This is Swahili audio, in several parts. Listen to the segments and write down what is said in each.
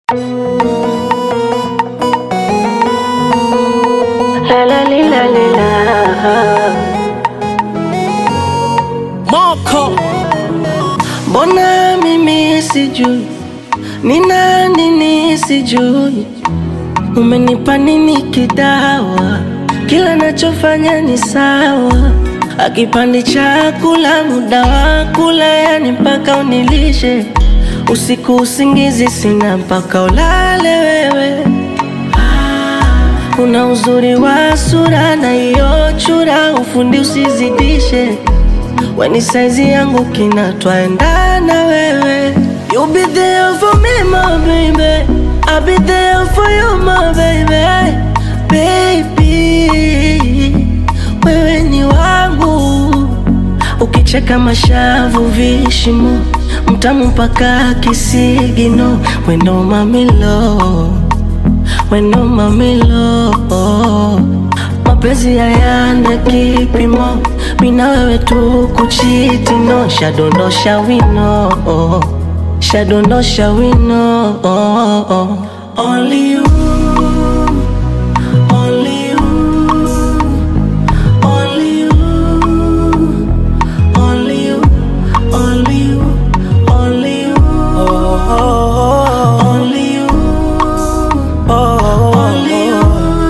La la li, la li, la. Moko Mbona mimi sijui ni nani nisijui, umenipa nini kidawa? Kila nachofanya ni sawa, akipandi chakula muda wa kula, yani mpaka unilishe usiku, usingizi sina mpaka ulale wewe. Una uzuri wa sura na hiyo chura, ufundi usizidishe weni saizi yangu kina twaendana wewe You be there for me my baby I'll be there for you my baby Baby Wewe ni wangu Ukicheka mashavu vishimo Mtamu mpaka kisigino Wendo mamilo Wendo mamilo Mapenzi hayana kipimo Mina wewe tu kuchiti no Shadondosha wino Shadondosha wino Only you Only you Only you Only you Only you Only you Only you Only you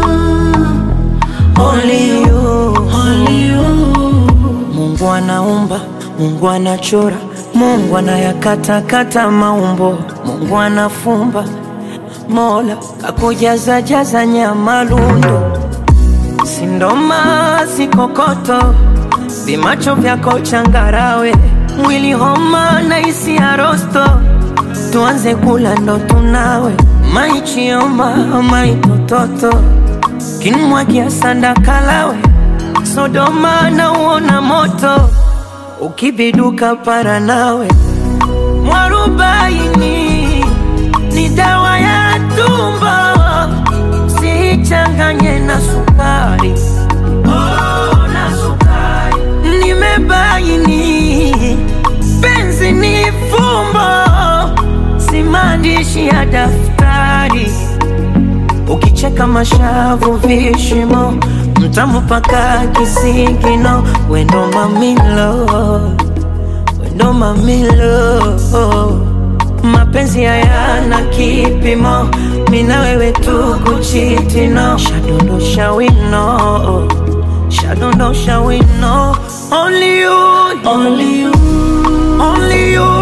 Only you Only you Mungu anaumba, Mungu anachora, Mungu anayakatakata maumbo, Mungu anafumba, Mola kakujaza jaza nyama lundo, sindoma sikokoto, vimacho vyako changarawe, mwili homa na isi arosto, tuanze kula ndo tunawe, maichioma maitototo, kinmwagia sanda kalawe Sodoma na uona moto ukibiduka para nawe mwarubaini ni dawa ya tumbo sichanganye na sukari oh, na sukari nimebaini penzi ni fumbo si maandishi ya daftari ukicheka mashavu vishimo mtamu paka kisigino wendo mamilo wendo mamilo mapenzi hayana kipimo mina wewe tu kuchitino shadondosha wino shadondosha wino only you Only you only you